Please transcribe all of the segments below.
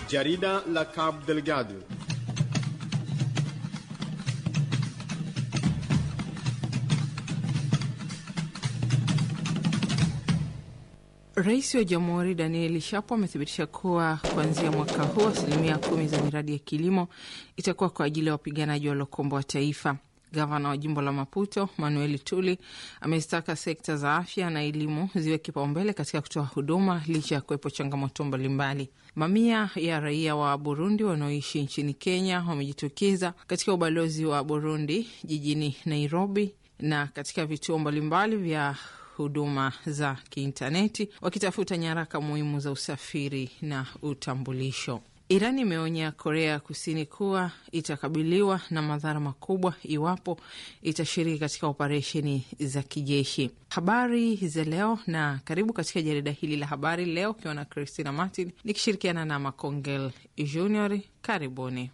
Jarida la Cabo Delgado. Rais wa Jamhuri Daniel Shapo amethibitisha kuwa kuanzia mwaka huu asilimia kumi za miradi ya kilimo itakuwa kwa ajili ya wapiganaji waliokomboa taifa. Gavana wa jimbo la Maputo Manuel Tuli amezitaka sekta za afya na elimu ziwe kipaumbele katika kutoa huduma licha ya kuwepo changamoto mbalimbali. Mamia ya raia wa Burundi wanaoishi nchini Kenya wamejitokeza katika ubalozi wa Burundi jijini Nairobi na katika vituo mbalimbali vya huduma za kiintaneti wakitafuta nyaraka muhimu za usafiri na utambulisho. Iran imeonya Korea Kusini kuwa itakabiliwa na madhara makubwa iwapo itashiriki katika operesheni za kijeshi. Habari za leo na karibu katika jarida hili la habari leo, ukiwa na Christina Martin nikishirikiana na Macongel Junior. Karibuni.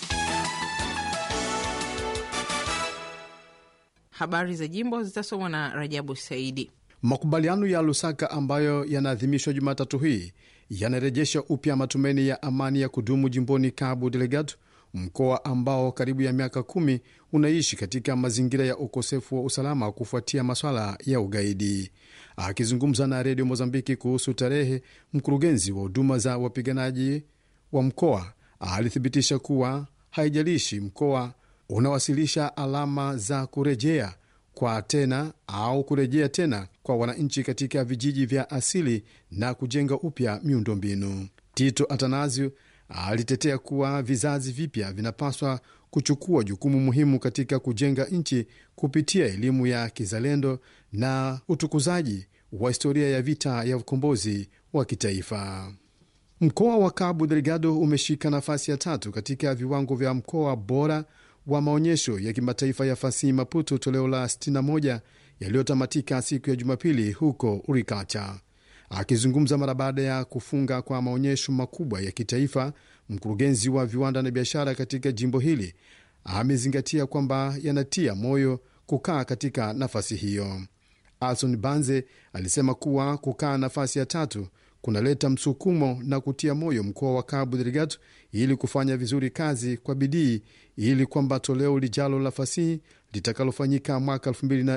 Habari za jimbo zitasomwa na Rajabu Saidi. Makubaliano ya Lusaka ambayo yanaadhimishwa Jumatatu hii yanarejesha upya matumaini ya amani ya kudumu jimboni Cabo Delgado, mkoa ambao karibu ya miaka kumi unaishi katika mazingira ya ukosefu wa usalama kufuatia maswala ya ugaidi. Akizungumza na redio Mozambiki kuhusu tarehe, mkurugenzi wa huduma za wapiganaji wa mkoa alithibitisha kuwa haijalishi mkoa unawasilisha alama za kurejea kwa tena au kurejea tena kwa wananchi katika vijiji vya asili na kujenga upya miundombinu. Tito Atanasio alitetea kuwa vizazi vipya vinapaswa kuchukua jukumu muhimu katika kujenga nchi kupitia elimu ya kizalendo na utukuzaji wa historia ya vita ya ukombozi wa kitaifa. Mkoa wa Cabo Delgado umeshika nafasi ya tatu katika viwango vya mkoa bora wa maonyesho ya kimataifa ya fasihi Maputo toleo la 61 yaliyotamatika siku ya Jumapili huko Urikacha. Akizungumza mara baada ya kufunga kwa maonyesho makubwa ya kitaifa, mkurugenzi wa viwanda na biashara katika jimbo hili amezingatia kwamba yanatia moyo kukaa katika nafasi hiyo. Alson Banze alisema kuwa kukaa nafasi ya tatu kunaleta msukumo na kutia moyo mkoa wa Cabo Delgado ili kufanya vizuri kazi kwa bidii ili kwamba toleo lijalo la fasihi litakalofanyika mwaka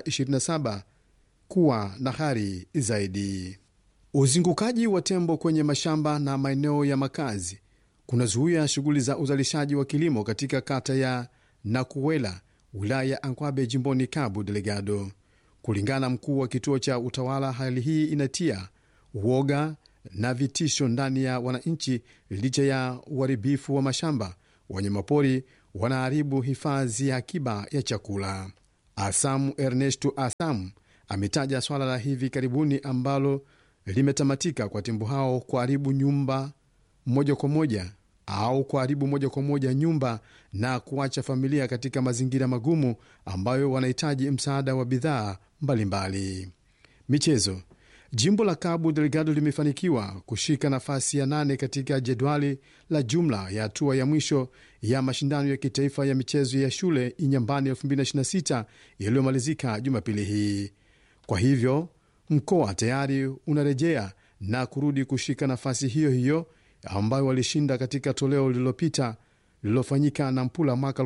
2027 kuwa na hari zaidi. Uzingukaji wa tembo kwenye mashamba na maeneo ya makazi kunazuia shughuli za uzalishaji wa kilimo katika kata ya Nakuwela, wilaya ya Ankwabe, jimboni Cabo Delgado. Kulingana na mkuu wa kituo cha utawala, hali hii inatia uoga na vitisho ndani ya wananchi. Licha ya uharibifu wa mashamba, wanyamapori wanaharibu hifadhi ya akiba ya chakula. Asamu Ernesto Asamu ametaja swala la hivi karibuni ambalo limetamatika kwa tembo hao kuharibu nyumba moja kwa moja au kuharibu moja kwa moja nyumba na kuacha familia katika mazingira magumu ambayo wanahitaji msaada wa bidhaa mbalimbali. Michezo. Jimbo la Cabo Delgado limefanikiwa kushika nafasi ya nane katika jedwali la jumla ya hatua ya mwisho ya mashindano ya kitaifa ya michezo ya shule Inyambani 2026 yaliyomalizika Jumapili hii. Kwa hivyo mkoa tayari unarejea na kurudi kushika nafasi hiyo hiyo ambayo walishinda katika toleo lililopita lililofanyika na Mpula mwaka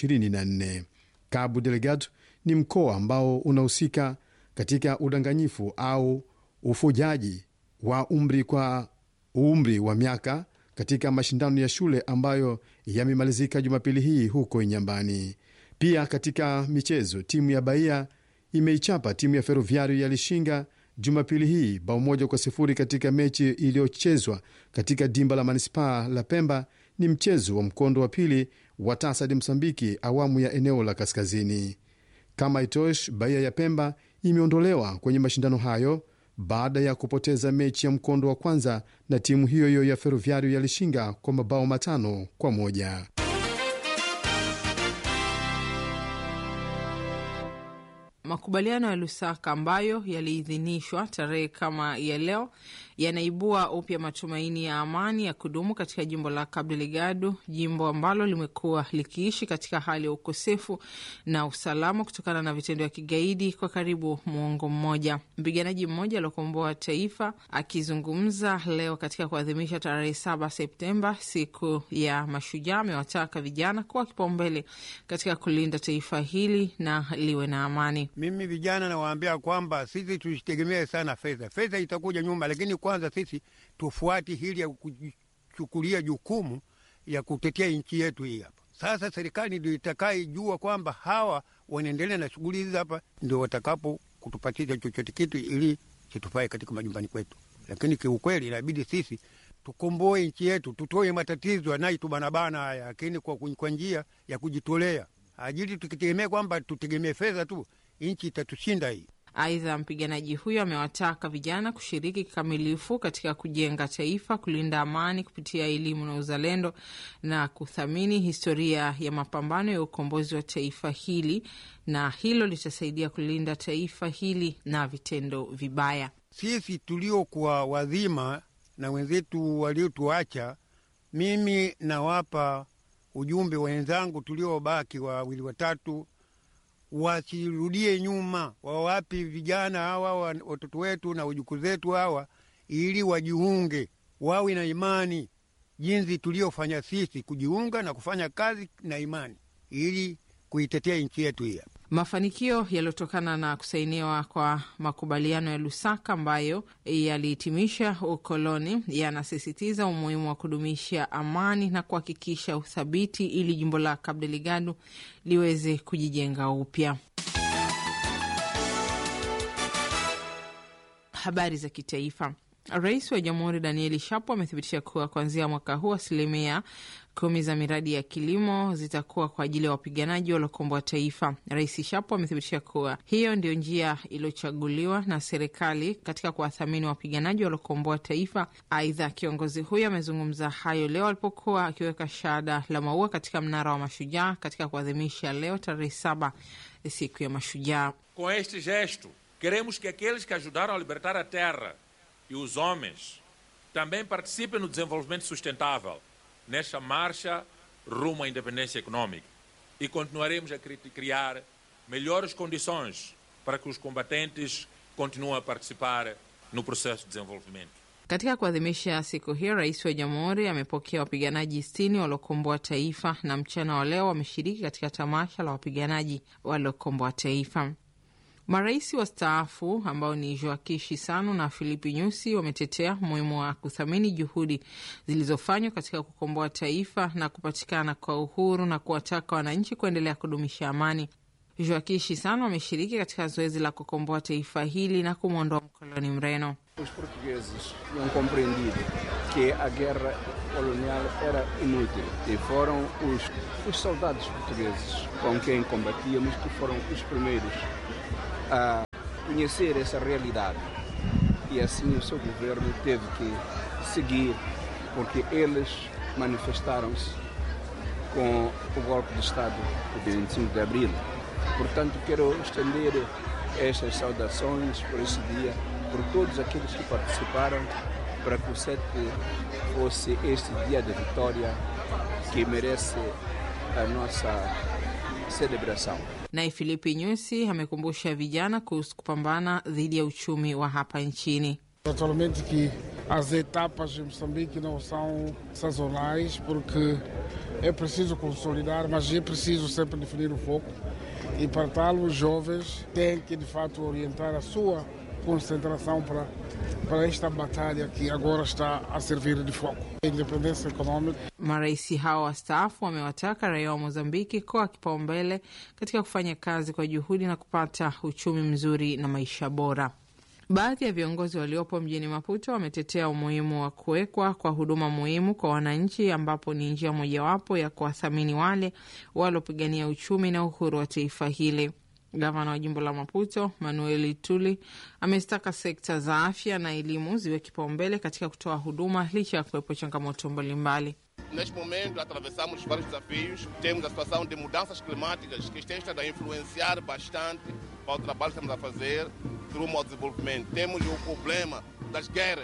2024. Cabo Delgado ni mkoa ambao unahusika katika udanganyifu au ufujaji wa umri kwa umri wa miaka katika mashindano ya shule ambayo yamemalizika Jumapili hii huko Inyambani. Pia katika michezo, timu ya Bahia imeichapa timu ya Ferroviario ya Lishinga Jumapili hii bao moja kwa sifuri katika mechi iliyochezwa katika dimba la manispaa la Pemba. Ni mchezo wa mkondo wa pili wa TASAD Msambiki awamu ya eneo la kaskazini. Kama itosh, Bahia ya Pemba imeondolewa kwenye mashindano hayo baada ya kupoteza mechi ya mkondo wa kwanza na timu hiyo hiyo ya Ferroviario ya Lishinga kwa mabao matano kwa moja. Makubaliano ya Lusaka ambayo yaliidhinishwa tarehe kama ya leo yanaibua upya matumaini ya amani ya kudumu katika jimbo la Cabo Delgado, jimbo ambalo limekuwa likiishi katika hali ya ukosefu na usalama kutokana na vitendo vya kigaidi kwa karibu muongo mmoja. Mpiganaji mmoja aliokomboa taifa akizungumza leo katika kuadhimisha tarehe saba Septemba, siku ya Mashujaa, amewataka vijana kuwa kipaumbele katika kulinda taifa hili na liwe na amani. Mimi vijana nawaambia kwamba sisi tusitegemee sana fedha. Fedha itakuja nyuma, lakini kwanza sisi tufuati hili ya kuchukulia jukumu ya kutetea nchi yetu hii hapa. Sasa serikali ndio itakaijua kwamba hawa wanaendelea na shughuli hizi hapa, ndio watakapo kutupatia chochote kitu ili kitufai katika majumbani kwetu. Lakini kiukweli inabidi sisi tukomboe nchi yetu, tutoe matatizo yanayotubanabana haya, lakini kwa, kwa njia ya kujitolea ajili. Tukitegemea kwamba tutegemee fedha tu, nchi itatushinda hii. Aidha, mpiganaji huyo amewataka vijana kushiriki kikamilifu katika kujenga taifa, kulinda amani kupitia elimu na uzalendo na kuthamini historia ya mapambano ya ukombozi wa taifa hili, na hilo litasaidia kulinda taifa hili na vitendo vibaya. Sisi tuliokuwa wadhima na wenzetu waliotuacha, mimi nawapa ujumbe wenzangu tuliobaki wawili watatu wasirudie nyuma, wawapi vijana hawa watoto wetu na wajukuu zetu hawa, ili wajiunge, wawe na imani jinsi tuliofanya sisi, kujiunga na kufanya kazi na imani, ili kuitetea nchi yetu hii. Mafanikio yaliyotokana na kusainiwa kwa makubaliano ya Lusaka ambayo yalihitimisha ukoloni yanasisitiza umuhimu wa kudumisha amani na kuhakikisha uthabiti ili jimbo la Cabo Delgado liweze kujijenga upya. Habari za kitaifa. Rais wa Jamhuri Danieli Shapo amethibitisha kuwa kuanzia mwaka huu asilimia kumi za miradi ya kilimo zitakuwa kwa ajili ya wapiganaji waliokomboa taifa. Rais Shapo amethibitisha kuwa hiyo ndio njia iliyochaguliwa na serikali katika kuwathamini wapiganaji waliokomboa taifa. Aidha, kiongozi huyo amezungumza hayo leo alipokuwa akiweka shada la maua katika mnara wa Mashujaa katika kuadhimisha leo tarehe saba siku ya Mashujaa. Com este gesto queremos que aqueles que ajudaram a libertar a terra e os homens também participem no desenvolvimento sustentável nesta marcha rumo à independência econômica. E continuaremos a criar melhores condições para que os combatentes continuem a participar no processo de desenvolvimento. Katika kuadhimisha siku hiyo, rais wa jamhuri amepokea wapiganaji sitini waliokomboa taifa na mchana wa leo wameshiriki katika tamasha la wapiganaji waliokomboa taifa. Marais wastaafu ambao ni Joaquim Chissano na Filipe Nyusi wametetea umuhimu wa kuthamini juhudi zilizofanywa katika kukomboa taifa na kupatikana kwa uhuru na kuwataka wananchi kuendelea kudumisha amani. Joaquim Chissano ameshiriki katika zoezi la kukomboa taifa hili na kumwondoa mkoloni Mreno. Os portugueses tinham compreendido que a guerra colonial era inútil e foram os, os soldados portugueses com quem combatíamos que foram os primeiros a conhecer essa realidade e assim o seu governo teve que seguir porque eles manifestaram-se com o golpe de Estado de 25 de Abril. Portanto, quero estender estas saudações por esse dia, por todos aqueles que participaram, para que o 7 fosse este dia de vitória que merece a nossa celebração. Naye Filipe Nyusi amekumbusha vijana kuhusu kupambana dhidi ya uchumi wa hapa nchini. Naturalmente que as etapas em Moçambique não são sazonais, porque é preciso consolidar, mas é preciso sempre definir o foco. E para tal, os jovens têm que, de fato, orientar a sua concentração para, para esta batalha que agora está a servir de foco. A independência econômica. Marais hao wastaafu wamewataka raia wa Mozambiki kuwa kipaumbele katika kufanya kazi kwa juhudi na kupata uchumi mzuri na maisha bora. Baadhi ya viongozi waliopo mjini Maputo wametetea umuhimu wa kuwekwa kwa huduma muhimu kwa wananchi, ambapo ni njia mojawapo ya kuwathamini wale waliopigania uchumi na uhuru wa taifa hili. Gavana wa jimbo la Maputo Manuel Tuli amezitaka sekta za afya na elimu ziwe kipaumbele katika kutoa huduma licha ya kuwepo changamoto mbalimbali. Neste momento, atravessamos vários desafios. Temos a situação de mudanças climáticas que têm estado a influenciar bastante para o trabalho que estamos a fazer rumo ao desenvolvimento. Temos o problema das guerras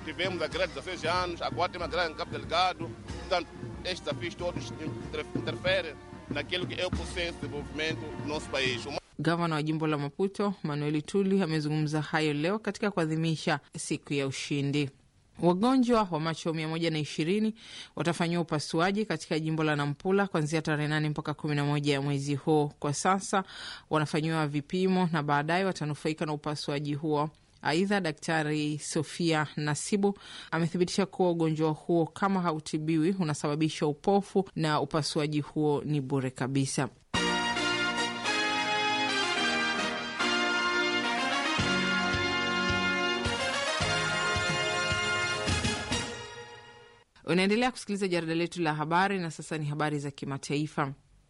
tivemos a greve de 16 anos, agora temos a greve em Cabo Delgado. Portanto, estes desafios todos inter- interferem naquilo que é o processo de desenvolvimento do nosso país. O Gavana wa jimbo la Maputo Manueli Tuli amezungumza hayo leo katika kuadhimisha siku ya ushindi. Wagonjwa wa macho mia moja na ishirini watafanyiwa upasuaji katika jimbo la Nampula kuanzia tarehe nane mpaka kumi na moja ya mwezi huu. Kwa sasa wanafanyiwa vipimo na baadaye watanufaika na upasuaji huo. Aidha, Daktari Sofia Nasibu amethibitisha kuwa ugonjwa huo kama hautibiwi unasababisha upofu na upasuaji huo ni bure kabisa. Unaendelea kusikiliza jarida letu la habari, na sasa ni habari za kimataifa.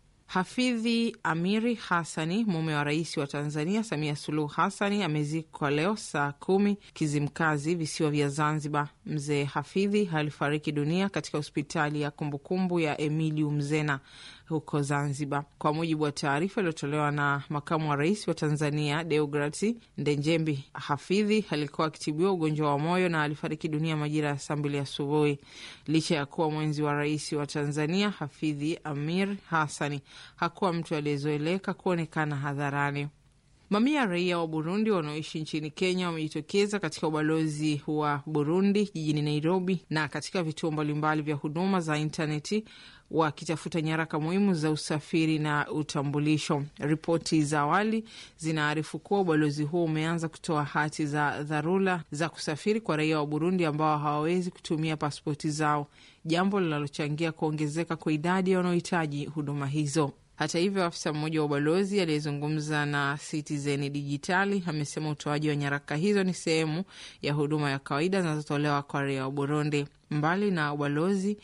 Hafidhi Amiri Hassani, mume wa rais wa Tanzania Samia Suluhu Hassani, amezikwa leo saa kumi Kizimkazi, visiwa vya Zanzibar. Mzee Hafidhi alifariki dunia katika hospitali ya kumbukumbu ya Emiliu Mzena huko Zanzibar. Kwa mujibu wa taarifa iliyotolewa na makamu wa rais wa Tanzania Deograti Ndenjembi, Hafidhi alikuwa akitibiwa ugonjwa wa moyo na alifariki dunia majira ya saa mbili asubuhi. Licha ya kuwa mwenzi wa rais wa Tanzania, Hafidhi Amir Hassani hakuwa mtu aliyezoeleka kuonekana hadharani. Mamia ya raia wa Burundi wanaoishi nchini Kenya wamejitokeza katika ubalozi wa Burundi jijini Nairobi na katika vituo mbalimbali vya huduma za intaneti wakitafuta nyaraka muhimu za usafiri na utambulisho. Ripoti za awali zinaarifu kuwa ubalozi huo umeanza kutoa hati za dharura za kusafiri kwa raia wa Burundi ambao hawawezi kutumia pasipoti zao, jambo linalochangia kuongezeka kwa idadi ya wanaohitaji huduma hizo. Hata hivyo, afisa mmoja wa ubalozi aliyezungumza na Citizen Dijitali amesema utoaji wa nyaraka hizo ni sehemu ya huduma ya kawaida zinazotolewa kwa raia wa Burundi. Mbali na ubalozi,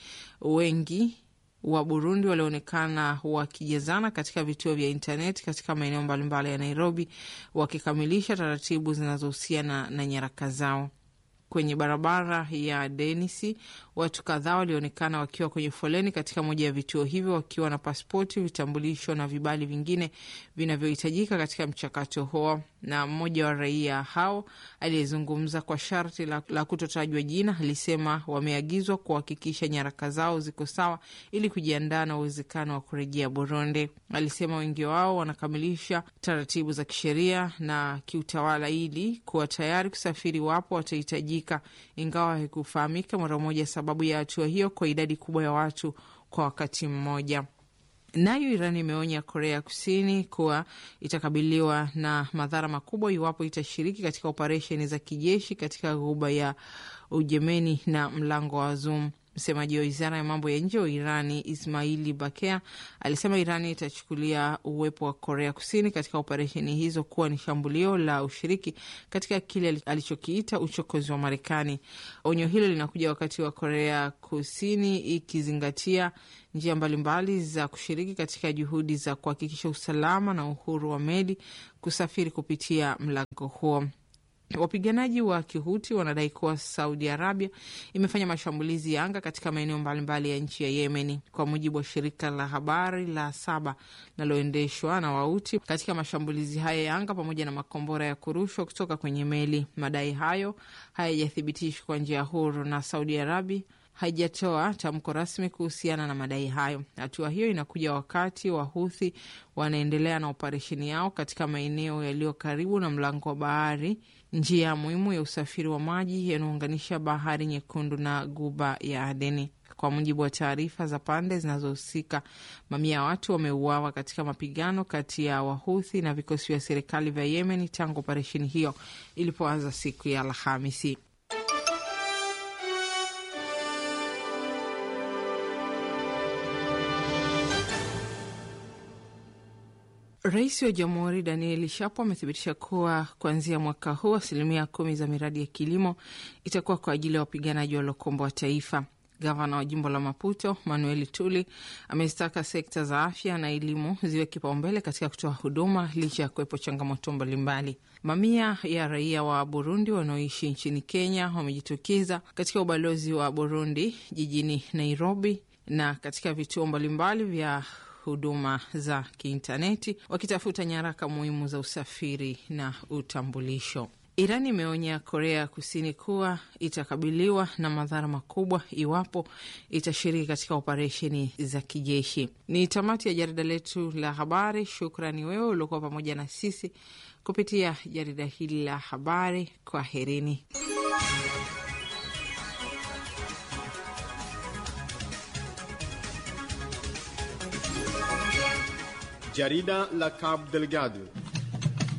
wengi wa Burundi walionekana wakijazana katika vituo vya intaneti katika maeneo mbalimbali ya Nairobi wakikamilisha taratibu zinazohusiana na nyaraka zao. Kwenye barabara ya Denisi, watu kadhaa walionekana wakiwa kwenye foleni katika moja ya vituo hivyo wakiwa na pasipoti, vitambulisho na vibali vingine vinavyohitajika katika mchakato huo. Na mmoja wa raia hao aliyezungumza kwa sharti la, la kutotajwa jina alisema wameagizwa kuhakikisha nyaraka zao ziko sawa ili kujiandaa na uwezekano wa kurejea Burundi. Alisema wengi wao wanakamilisha taratibu za kisheria na kiutawala ili kuwa tayari kusafiri wapo watahitajika, ingawa haikufahamika mara moja sababu ya hatua hiyo kwa idadi kubwa ya watu kwa wakati mmoja. Nayo Iran imeonya Korea Kusini kuwa itakabiliwa na madhara makubwa iwapo itashiriki katika operesheni za kijeshi katika ghuba ya Ujemeni na mlango wa Zoom. Msemaji wa wizara ya mambo ya nje wa Irani Ismaili Bakea alisema Irani itachukulia uwepo wa Korea Kusini katika operesheni hizo kuwa ni shambulio la ushiriki katika kile alichokiita uchokozi wa Marekani. Onyo hilo linakuja wakati wa Korea Kusini ikizingatia njia mbalimbali za kushiriki katika juhudi za kuhakikisha usalama na uhuru wa meli kusafiri kupitia mlango huo. Wapiganaji wa Kihuti wanadai kuwa Saudi Arabia imefanya mashambulizi ya anga katika maeneo mbalimbali ya nchi ya Yemeni. Kwa mujibu wa shirika la habari la Saba linaloendeshwa na Wauti, katika mashambulizi hayo ya anga pamoja na makombora ya kurushwa kutoka kwenye meli. Madai hayo hayajathibitishwa kwa njia huru na Saudi Arabia haijatoa tamko rasmi kuhusiana na madai hayo. Hatua hiyo inakuja wakati Wahuthi wanaendelea na operesheni yao katika maeneo yaliyo karibu na mlango wa bahari, njia muhimu ya usafiri wa maji yanayounganisha bahari Nyekundu na guba ya Adeni. Kwa mujibu wa taarifa za pande zinazohusika, mamia ya watu wameuawa katika mapigano kati ya Wahuthi na vikosi vya serikali vya Yemen tangu operesheni hiyo ilipoanza siku ya Alhamisi. Rais wa Jamhuri Daniel Shapo amethibitisha kuwa kuanzia mwaka huu asilimia kumi za miradi ya kilimo itakuwa kwa ajili ya wapiganaji waliokomboa taifa. Gavana wa jimbo la Maputo Manuel Tuli amezitaka sekta za afya na elimu ziwe kipaumbele katika kutoa huduma licha ya kuwepo changamoto mbalimbali. Mamia ya raia wa Burundi wanaoishi nchini Kenya wamejitokeza katika ubalozi wa Burundi jijini Nairobi na katika vituo mbalimbali vya huduma za kiintaneti wakitafuta nyaraka muhimu za usafiri na utambulisho. Iran imeonya Korea Kusini kuwa itakabiliwa na madhara makubwa iwapo itashiriki katika operesheni za kijeshi. Ni tamati ya jarida letu la habari. Shukrani wewe uliokuwa pamoja na sisi kupitia jarida hili la habari. Kwaherini. Jarida la Cabo Delgado